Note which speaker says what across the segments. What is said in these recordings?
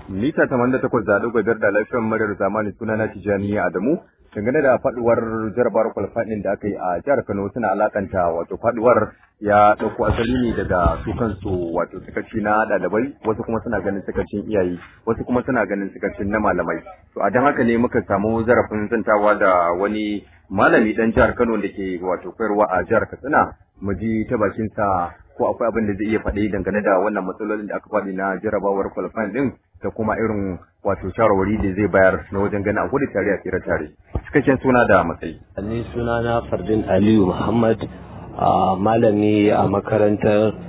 Speaker 1: mita 88 da ɗigo biyar da lafiyar muryar zamani suna na Tijjani Adamu dangane da faduwar jarabar kwalfaɗin da aka yi a jihar Kano suna alakanta wato faduwar ya ɗauko asali ne daga su kansu wato sakaci na ɗalibai wasu kuma suna ganin sakacin iyaye wasu kuma suna ganin sakacin na malamai to a don haka ne muka samu zarafin zantawa da wani malami ɗan jihar Kano da ke wato koyarwa a jihar Katsina mu ji ta bakinsa ko akwai abin da zai iya faɗi dangane da wannan matsalolin da aka faɗi na jarabawar qualifying din da kuma irin wato shawarwari da zai bayar na wajen ganin a gudu tare a tsira tare cikakken suna da matsayi
Speaker 2: ni suna na fardin aliyu muhammad malami a makarantar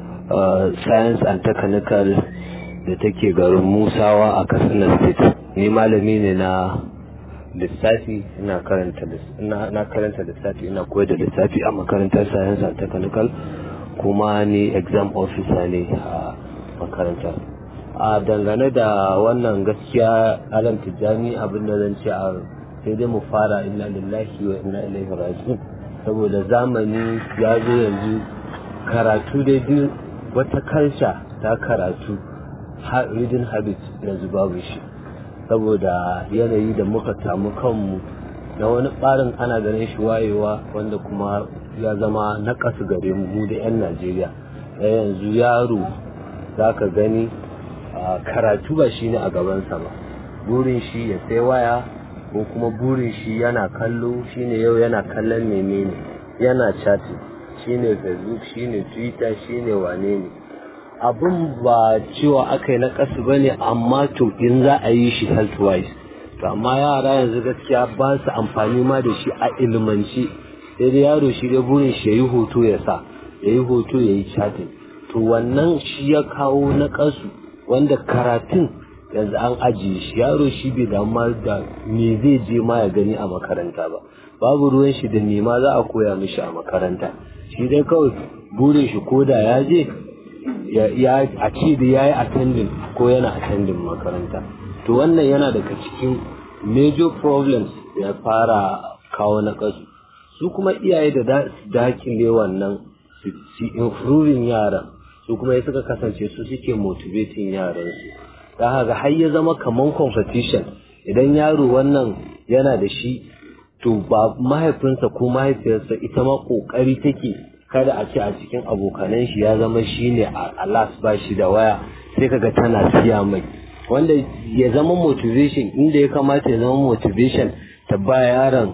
Speaker 2: science and technical da take garin musawa a katsina state ni malami ne na lissafi ina karanta na karanta lissafi ina koyar da lissafi a makarantar science and technical kuma ni exam officer ne a makarantar a dangane da wannan gaskiya alam tijjani abin da zan ce a sai dai mu fara inna lillahi wa inna ilaihi raji'un saboda zamani ya zo yanzu karatu dai duk wata karsha ta karatu reading habit yanzu babu shi saboda yanayi da muka samu kanmu na wani ɓarin ana ganin shi wayewa wanda kuma ya zama na ƙasa gare mu mu da 'yan najeriya da yanzu yaro za ka gani karatu ba shi ne a gabansa ba burin shi ya sai waya ko kuma burin shi yana kallo shine yau yana kallon menene yana chatting shine facebook shine twitter shine wane ne abin ba cewa aka yi na kasu ba ne amma to in za a yi shi health wise to amma yara yanzu gaskiya ba su amfani ma da shi a ilmance sai dai yaro shi dai burin shi ya yi hoto ya sa ya yi hoto ya yi chatting to wannan shi ya kawo na kasu wanda karatun yanzu an ajiye shi yaro shi bai damu da me zai je ma ya gani a makaranta ba babu ruwan shi da nema za a koya mishi a makaranta shi dai kawai burin shi ko da ya je ya a ce da ya yi attending ko yana attending makaranta to wannan yana daga cikin major problems ya fara kawo na kasu su kuma iyaye da dakile wannan su improving yaran su kuma ya suka kasance su suke motivating yaransu da haka har ya zama kaman competition idan yaro wannan yana da shi to ba mahaifinsa ko mahaifiyarsa ita ma kokari take kada a ce a cikin abokanan shi ya zama shi ne a las ba shi da waya sai kaga tana siya mai wanda ya zama motivation inda ya kamata ya zama motivation ta ba yaron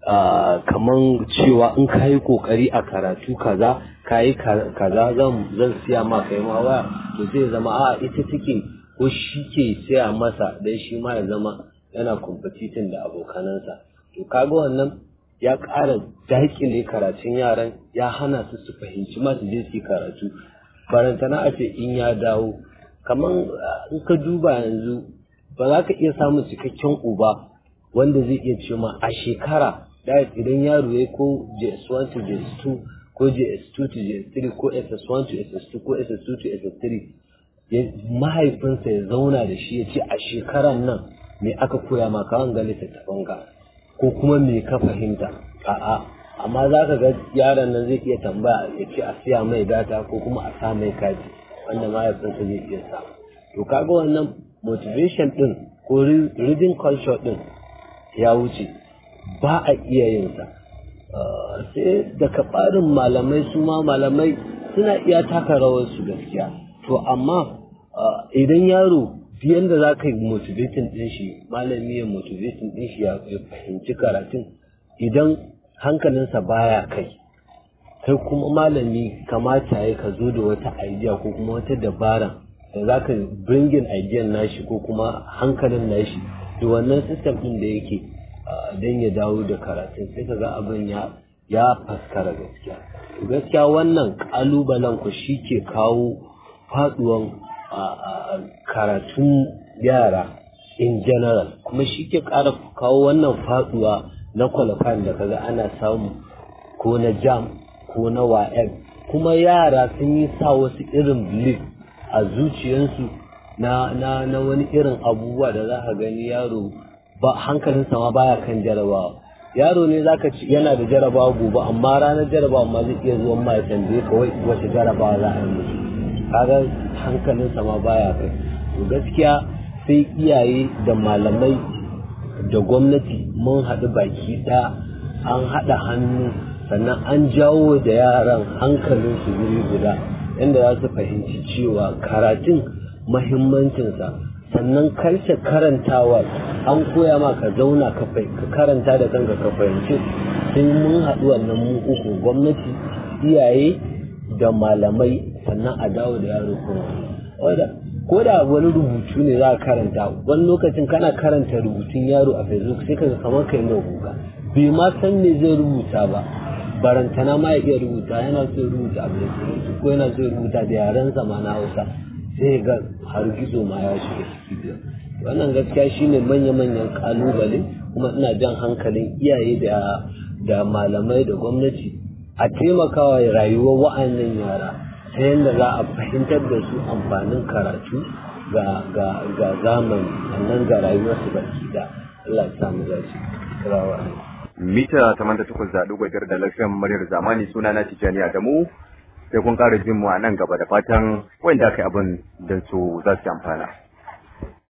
Speaker 2: kaman cewa in ka yi kokari a karatu kaza ka yi kaza zan siya ma kai ma waya to zai zama a ita take ko shi ke siya masa dan shi ma ya zama yana competiting da abokanansa to kaga wannan ya ƙara daƙile karatun yaran ya hana su su fahimci ma su je su karatu barantana a ce in ya dawo kaman in ka duba yanzu ba za ka iya samun cikakken uba wanda zai iya ce ma a shekara da idan yaro ya ko JS1 to JS2 ko JS2 to JS3 ko SS1 to SS2 ko SS2 to SS3 mahaifinsa ya zauna da shi ya ce a shekaran nan me aka koya ma ka ga littattafan ka ko kuma me ka fahimta a'a amma za ka ga yaron nan zai iya tambaya ya ce a siya mai data ko kuma a sa mai kati wanda mahaifinsa zai iya sa to kaga wannan motivation din ko reading culture din ya wuce ba a iya yin sa sai daga ɓarin malamai su ma malamai suna iya taka rawar su gaskiya to amma idan yaro biyan da za ka yi motivating ɗin shi malami ya motivating ɗin shi ya fahimci karatun idan hankalinsa baya kai kai kuma malami kamata ya ka zo da wata idea ko kuma wata dabara da za ka bringin idea nashi ko kuma hankalin nashi da wannan system ɗin da yake don ya dawo da karatun sai ka ga abin ya ya faskara gaskiya gaskiya wannan ƙalubalen ku shi ke kawo faduwan karatun yara in general kuma shi ke ƙara kawo wannan faduwa na qualifying da kaga ana samu ko na jam ko na wa'em kuma yara sun yi sa wasu irin belief a zuciyarsu na, na, na wani irin abubuwa da za ka gani yaro ba hankalinsa ma baya kan jarabawa yaro ne zaka ci yana da jarabawa gobe amma ranar jarabawa ma zai iya zuwa ma ya tambaye ka wai wace jarabawa za a yi musu kaga hankalinsa ma baya kai to gaskiya sai iyaye da malamai da gwamnati mun haɗu baki ɗaya an haɗa hannu sannan an jawo da yaran hankalinsu wuri guda inda za su fahimci cewa karatun mahimmancinsa sannan karshe karantawa an koya ma ka zauna ka karanta da kanka ka fahimci sai mun haɗu wannan mu uku gwamnati iyaye da malamai sannan a dawo da yaro kuma ko da wani rubutu ne za ka karanta wani lokacin kana karanta rubutun yaro a facebook sai kaga kamar kai na guga bai ma san me zai rubuta ba barantana ma ya iya rubuta yana so ya rubuta abu da turanci ko yana so ya rubuta da yaren ma na hausa sai ga har gizo ma ya shiga ciki wannan gaskiya shine manya-manyan kalubale kuma ina jan hankalin iyaye da da malamai da gwamnati a taimakawa rayuwar wa'annan yara ta yadda za a fahimtar da su amfanin karatu ga zamani sannan ga rayuwarsu baki da Allah ya samu dace rawa
Speaker 1: mita 88 gwajar da lafiyan muryar zamani suna na Tijjani Adamu sai kun ƙara jin mu a nan gaba da fatan wanda aka yi abin da su za su amfana